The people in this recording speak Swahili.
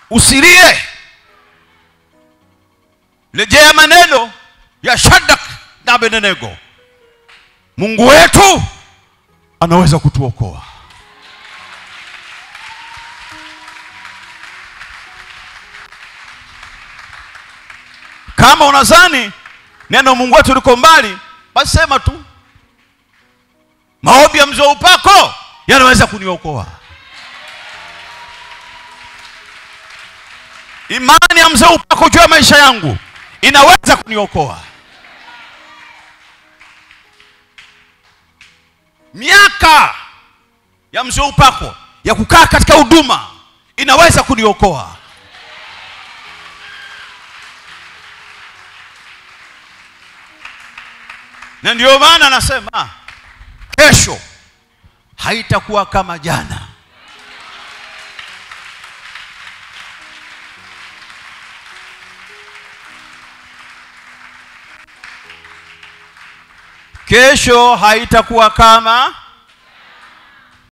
usilie rejea maneno ya shadak na abednego mungu wetu anaweza kutuokoa kama unazani neno mungu wetu liko mbali basi sema tu maombi ya mzee wa upako yanaweza kuniokoa imani ya mzee wa upako juu ya maisha yangu inaweza kuniokoa miaka ya mzee wa upako ya kukaa katika huduma inaweza kuniokoa na ndio maana nasema kesho haitakuwa kama jana kesho haitakuwa kama